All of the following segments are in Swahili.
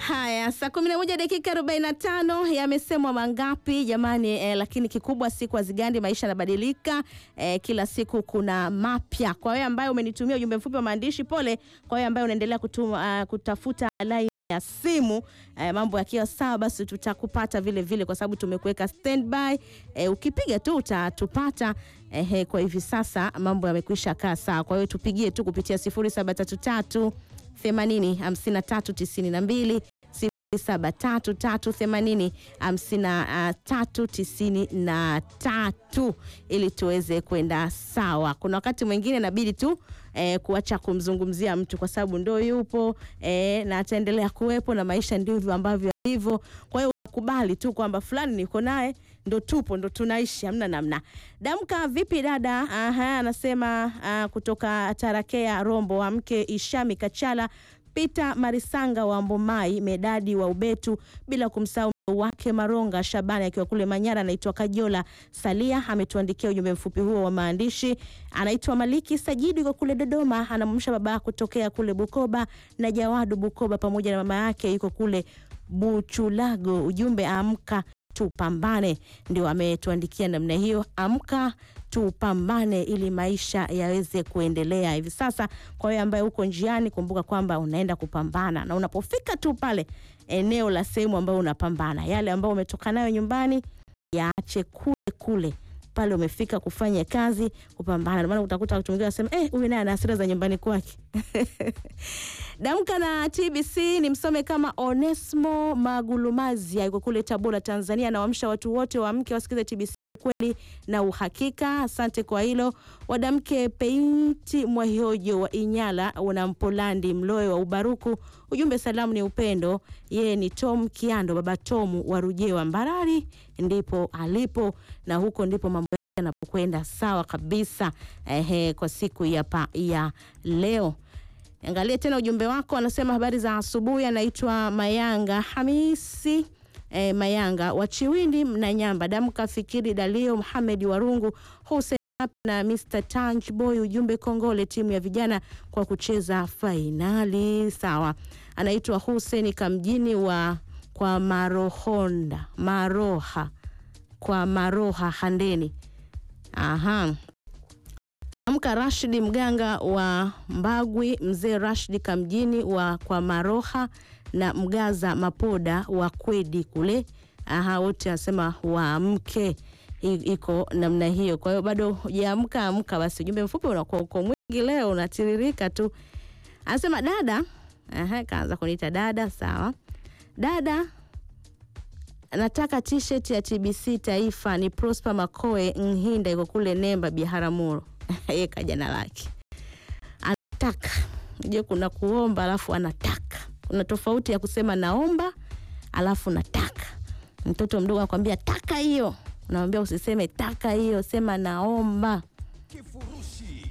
Haya, saa kumi na moja dakika arobaini na tano yamesemwa mangapi jamani eh, lakini kikubwa siku hazigandi, maisha yanabadilika eh, kila siku kuna mapya. Kwa wewe ambaye umenitumia ujumbe mfupi wa maandishi, pole. Kwa wewe ambaye unaendelea kutuma, uh, kutafuta line ya simu eh, mambo yakiwa sawa, basi tutakupata vile vile, kwa sababu tumekuweka standby. Eh, ukipiga tu utatupata. Eh, kwa hivi sasa mambo yamekwisha kaa sawa, kwa hiyo tupigie tu kupitia 0733 80 53 92 0733 80 53 93 ili tuweze kwenda sawa. Kuna wakati mwingine inabidi tu eh, kuacha kumzungumzia mtu kwa sababu ndo yupo eh, na ataendelea kuwepo na maisha ndivyo ambavyo alivyo. Kwa hiyo kubali tu kwamba fulani niko naye, ndo tupo, ndo tunaishi, hamna namna. Damka vipi dada? Aha, anasema ah, kutoka Tarakea Rombo wa mke Ishami Kachala Peter Marisanga wa Mbomai, Medadi wa Ubetu, bila kumsahau wake Maronga Shabani akiwa kule Manyara. Anaitwa Kajola Salia, ametuandikia ujumbe mfupi huo wa maandishi. Anaitwa Maliki Sajidi kwa kule Dodoma, anamsha baba kutokea kule Bukoba na Jawadu Bukoba, pamoja na mama yake yuko kule Buchulago. Ujumbe amka tupambane, ndio ametuandikia namna hiyo. Amka tupambane ili maisha yaweze kuendelea hivi sasa. Kwa hiyo ambaye uko njiani, kumbuka kwamba unaenda kupambana, na unapofika tu pale eneo la sehemu ambayo unapambana, yale ambayo umetoka nayo nyumbani yaache kule kule pale umefika kufanya kazi kupambana. Ndio maana utakuta watu wengine wanasema eh, huyu naye ana hasira za nyumbani kwake. Damka na TBC ni msome kama Onesmo Magulumazia yuko kule Tabora, Tanzania. Anawaamsha watu wote waamke wasikize TBC kweli na uhakika. Asante kwa hilo. Wadamke Peinti Mwahiojo wa Inyala una Mpolandi Mloe wa Ubaruku. Ujumbe salamu ni upendo. Yeye ni Tom Kiando, baba Tomu wa Rujewa Mbarari, ndipo alipo na huko ndipo mambo yanapokwenda sawa kabisa. Ehe, kwa siku ya, pa, ya leo Angalia tena ujumbe wako, anasema habari za asubuhi. Anaitwa Mayanga Hamisi e, Mayanga wa Chiwindi Mnanyamba. Damka Fikiri Dalio Muhamedi Warungu Hussein na Mr Tanj Boy. Ujumbe kongole timu ya vijana kwa kucheza fainali. Sawa, anaitwa Hussein Kamjini wa kwa Marohonda Maroha kwa Maroha Handeni. Aha. Amka Rashidi Mganga wa Mbagwi, mzee Rashidi Kamjini wa kwa Maroha na Mgaza Mapoda wa Kwedi kule. Aha, wote anasema waamke, iko namna hiyo. Kwa hiyo bado hujaamka, amka basi. Ujumbe mfupi unakuwa uko mwingi leo, unatiririka tu. Anasema dada, aha, kaanza kuniita dada. Sawa dada, nataka t-shirt ya TBC Taifa. Ni Prosper Makoe Nhinda, iko kule Nemba Biharamulo yeye kaja na lake anataka. Je, kuna kuomba alafu anataka. Kuna tofauti ya kusema naomba alafu nataka. Mtoto mdogo anakwambia taka hiyo, unamwambia usiseme taka hiyo, sema naomba. Kifurushi.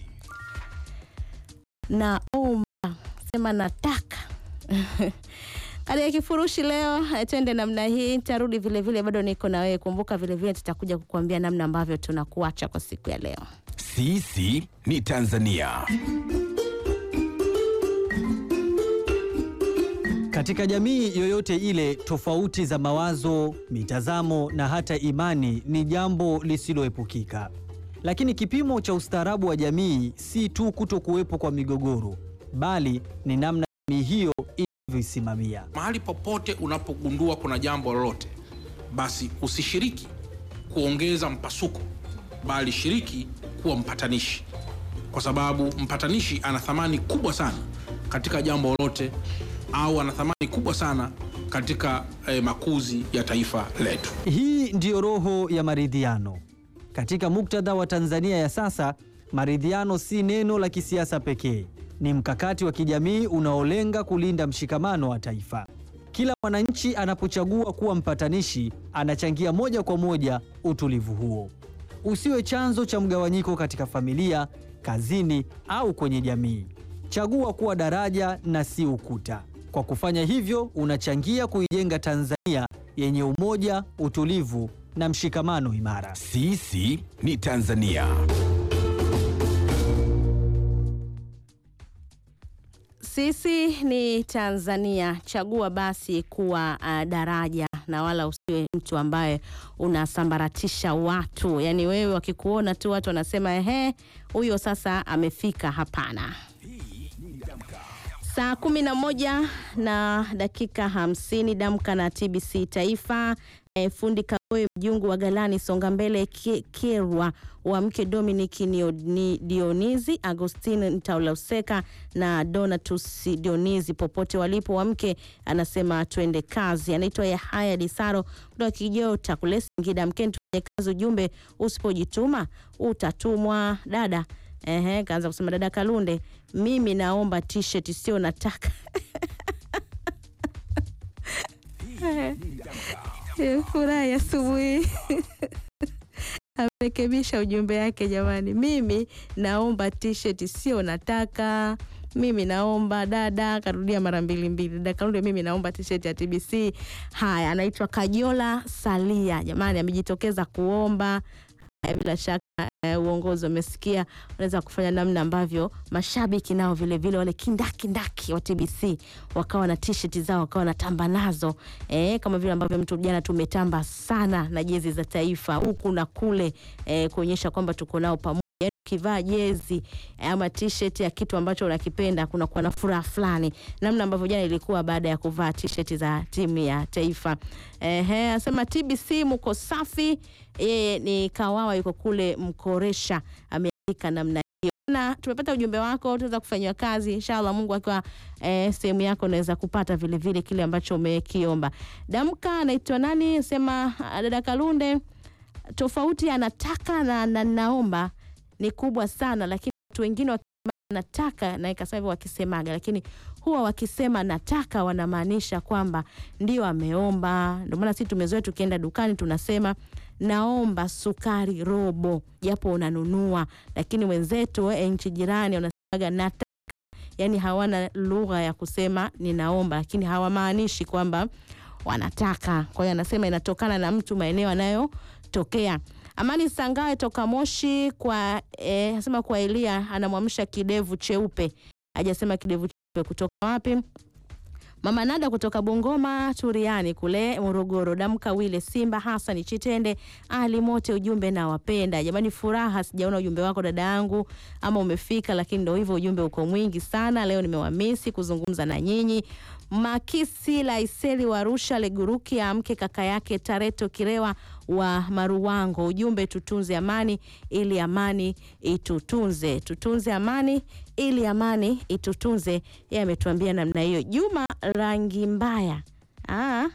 Naomba, sema nataka. Katika kifurushi leo twende namna hii, tarudi vilevile, bado niko na wewe. Kumbuka vilevile tutakuja kukuambia namna ambavyo tunakuacha kwa siku ya leo. Sisi ni Tanzania. Katika jamii yoyote ile, tofauti za mawazo, mitazamo na hata imani ni jambo lisiloepukika. Lakini kipimo cha ustaarabu wa jamii si tu kuto kuwepo kwa migogoro, bali ni namna jamii hiyo inavyoisimamia. Mahali popote unapogundua kuna jambo lolote, basi usishiriki kuongeza mpasuko, bali shiriki kuwa mpatanishi, kwa sababu mpatanishi ana thamani kubwa sana katika jambo lolote, au ana thamani kubwa sana katika eh, makuzi ya taifa letu. Hii ndiyo roho ya maridhiano. Katika muktadha wa Tanzania ya sasa, maridhiano si neno la kisiasa pekee, ni mkakati wa kijamii unaolenga kulinda mshikamano wa taifa. Kila mwananchi anapochagua kuwa mpatanishi, anachangia moja kwa moja utulivu huo. Usiwe chanzo cha mgawanyiko katika familia, kazini au kwenye jamii. Chagua kuwa daraja na si ukuta. Kwa kufanya hivyo, unachangia kuijenga Tanzania yenye umoja, utulivu na mshikamano imara. Sisi ni Tanzania. Sisi ni Tanzania, chagua basi kuwa uh, daraja na wala usiwe mtu ambaye unasambaratisha watu. Yaani wewe wakikuona tu watu wanasema ehe, huyo sasa amefika. Hapana. Saa kumi na moja na dakika hamsini Damka na TBC Taifa. E, fundi Kagoe Mjungu wa Galani Songa Mbele Ke- Kerwa wa mke Dominic Nio- Ni- Dionizi Agostine Ntaulauseka na Donatus Dionizi popote walipo wa mke, anasema twende kazi. Anaitwa Yahaya Disaro kutoka Kijota kule Singida. Mkeni tufanye kazi, ujumbe usipojituma utatumwa. Dada ehe, kaanza kusema dada Kalunde, mimi naomba t-shirt sio nataka Eh, Furahi asubuhi amerekebisha ujumbe wake jamani. Mimi naomba t-shirt sio nataka. Mimi naomba dada, karudia mara mbili mbili. Dada Kalunde, mimi naomba t-shirt ya TBC. Haya, anaitwa Kajola Salia jamani, amejitokeza kuomba. Haya, bila shaka eh, uongozi wamesikia, unaweza kufanya namna ambavyo mashabiki nao vile vile wale kindakindaki wa TBC wakawa na t-shirt zao wakawa natamba nazo eh, kama vile ambavyo mtu jana tumetamba sana na jezi za taifa huku na kule eh, kuonyesha kwamba tuko nao pamoja. Yaani ukivaa jezi eh, ama t-shirt ya kitu ambacho unakipenda kuna kuwa na furaha fulani, namna ambavyo jana ilikuwa baada ya kuvaa t-shirt za timu ya taifa. Ehe, asema TBC mko safi. Yeye ni Kawawa, yuko kule Mkoresha, ameandika namna hiyo. Na tumepata ujumbe wako, utaweza kufanyiwa kazi inshallah. Mungu akiwa eh, sehemu yako, unaweza kupata vile vile kile ambacho umekiomba. Damka anaitwa nani? Sema ah, dada Kalunde, tofauti anataka na, na naomba ni kubwa sana, lakini watu wengine wakisema nataka na ikasema hivyo wakisemaga, lakini huwa wakisema nataka wanamaanisha kwamba ndio ameomba. Ndio maana sisi tumezoea tukienda dukani tunasema naomba sukari robo, japo unanunua, lakini wenzetu eh, nchi jirani wanasemaga nataka, yani hawana lugha ya kusema ninaomba, lakini hawamaanishi kwamba wanataka. Kwa hiyo anasema inatokana na mtu maeneo anayotokea. Amani Sangawe toka Moshi kwa eh, asema kwa Elia anamwamsha kidevu cheupe, hajasema kidevu cheupe kutoka wapi. Mama Nada kutoka Bungoma Turiani kule Morogoro. Damka Wile Simba Hasani Chitende Ali Mote, ujumbe na wapenda jamani. Furaha, sijaona ujumbe wako dada yangu, ama umefika, lakini ndo hivyo, ujumbe uko mwingi sana. Leo nimewamisi kuzungumza na nyinyi. Makisi Laiseli wa Arusha Leguruki amke kaka yake Tareto Kirewa wa Maruwango, ujumbe tutunze amani ili amani itutunze, tutunze amani ili amani itutunze. Yeye ametuambia namna hiyo. Juma rangi mbaya ah.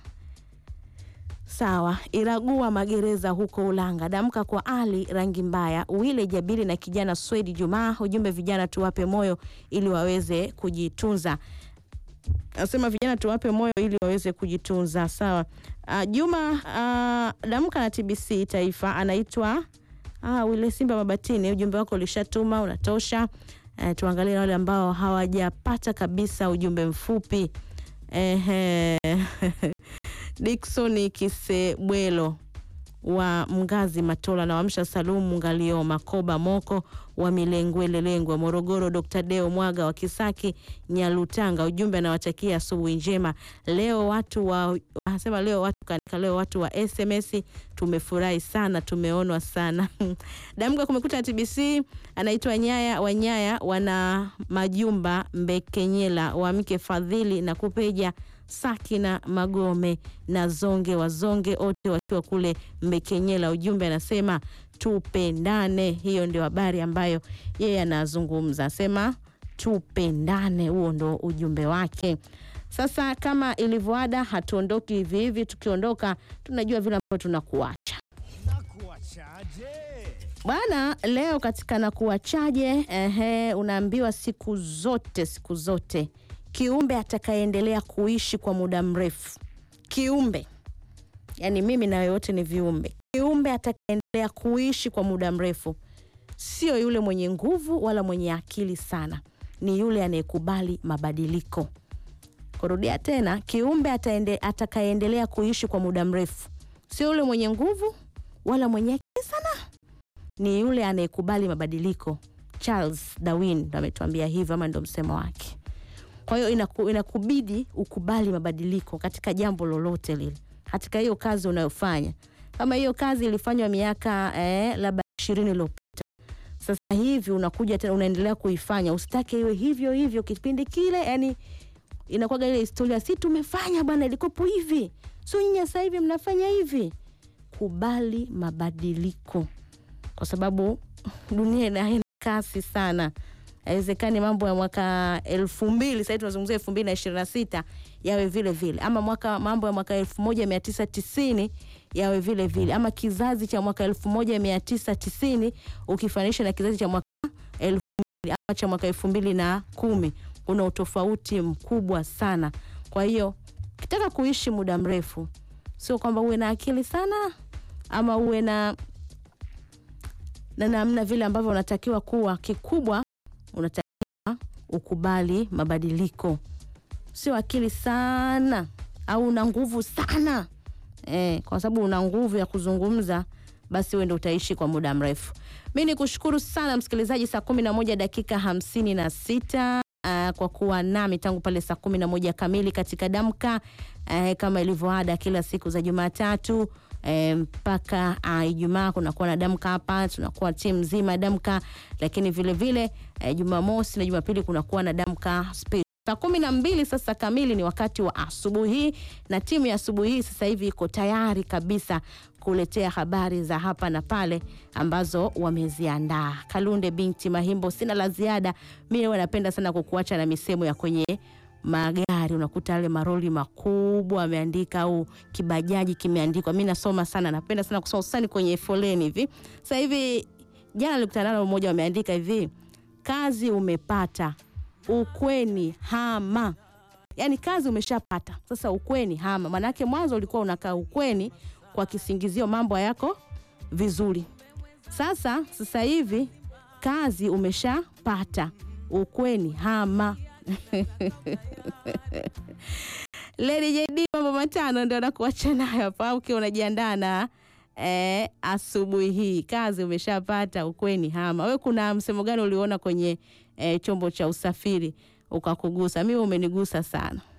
Sawa, Iragua magereza huko Ulanga. Damka kwa Ali rangi mbaya, Wile Jabiri na kijana Swedi Jumaa. Ujumbe vijana tuwape moyo ili waweze kujitunza. Nasema vijana tuwape moyo ili waweze kujitunza. Sawa. Uh, Juma uh, damka na TBC Taifa anaitwa uh, Wile Simba Mabatini. Ujumbe wako ulishatuma unatosha. Uh, tuangalie wale ambao hawajapata kabisa ujumbe mfupi. Ehe. Dickson Kisebwelo wa Mgazi Matola na Wamsha Salumu Ngalio Makoba Moko wa Milengwelelengwe Morogoro, Dr. Deo Mwaga wa Kisaki Nyalutanga, ujumbe anawatakia asubuhi njema. Leo watu wa anasema leo watu kanika, leo watu wa SMS tumefurahi sana, tumeonwa sana. Damka kumekuta na TBC, anaitwa Nyaya wa Nyaya wana majumba Mbekenyela wa mke Fadhili na Kupeja Sakina Magome na Zonge wa Zonge wote wakiwa kule Mbekenyela. Ujumbe anasema tupendane. Hiyo ndio habari ambayo yeye anazungumza, asema tupendane. Huo ndo ujumbe wake. Sasa kama ilivyoada, hatuondoki hivi hivi. Tukiondoka tunajua vile ambavyo tunakuacha bwana. Leo katika nakuachaje, ehe, unaambiwa siku zote, siku zote kiumbe atakayeendelea kuishi kwa muda mrefu, kiumbe yani mimi na yoyote ni viumbe, kiumbe atakayeendelea kuishi kwa muda mrefu sio yule mwenye nguvu wala mwenye akili sana, ni yule anayekubali mabadiliko. Kurudia tena, kiumbe ataende, atakayeendelea kuishi kwa muda mrefu sio yule mwenye nguvu wala mwenye akili sana, ni yule anayekubali mabadiliko. Charles Darwin ndo ametuambia hivyo, ama ndo msemo wake. Kwa hiyo inaku, inakubidi ukubali mabadiliko katika jambo lolote lile, katika hiyo kazi unayofanya. Kama hiyo kazi ilifanywa miaka eh, labda ishirini iliyopita, sasa hivi unakuja tena unaendelea kuifanya, usitake iwe hivyo hivyo kipindi kile. Yani inakuwaga ile historia, si tumefanya bwana, ilikopo hivi, so nyinyi sasa hivi mnafanya hivi. Kubali mabadiliko, kwa sababu dunia inaenda kasi sana. Haiwezekani mambo ya mwaka elfu mbili sasa tunazungumzia elfu mbili na ishirini na sita yawe vile vile, ama mwaka mambo ya mwaka elfu moja mia tisa tisini yawe vile vile, ama kizazi cha mwaka elfu moja mia tisa tisini ukifanisha na kizazi cha mwaka elfu mbili ama cha mwaka elfu mbili na kumi kuna utofauti mkubwa sana. Kwa hiyo ukitaka kuishi muda mrefu, sio kwamba uwe na akili sana ama uwe na na namna vile ambavyo unatakiwa kuwa. Kikubwa unatakiwa ukubali mabadiliko, sio akili sana au una nguvu sana eh, kwa sababu una nguvu ya kuzungumza, basi wewe ndio utaishi kwa muda mrefu. Mi ni kushukuru sana msikilizaji, saa kumi na moja dakika hamsini na sita uh, kwa kuwa nami tangu pale saa kumi na moja kamili katika Damka uh, kama ilivyoada kila siku za Jumatatu eh, mpaka uh, Ijumaa kunakuwa na Damka hapa, tunakuwa timu nzima Damka, lakini vile vile eh, Jumamosi na Jumapili kunakuwa na Damka special. Saa kumi na mbili sasa kamili ni wakati wa asubuhi, na timu ya asubuhi hii sasa hivi iko tayari kabisa kuletea habari za hapa na pale ambazo wameziandaa. Kalunde binti Mahimbo, sina la ziada. Mimi huwa napenda sana kukuacha na misemo ya kwenye magari, unakuta yale maroli makubwa ameandika au kibajaji kimeandikwa. Mimi nasoma sana, napenda sana kusoma hususani kwenye foleni hivi. Sasa hivi jana nilikutana nalo mmoja, wameandika hivi, kazi umepata ukweni hama. Yaani kazi umeshapata sasa, ukweni hama. Maanake mwanzo ulikuwa unakaa ukweni kwa kisingizio mambo yako vizuri. Sasa sasa hivi kazi umeshapata, ukweni hama. Lady JD, mambo matano ndio nakuacha nayo hapa, ukiwa unajiandaa na eh, asubuhi hii. Kazi umeshapata, ukweni hama. We, kuna msemo gani uliona kwenye eh, chombo cha usafiri ukakugusa? Mimi umenigusa sana.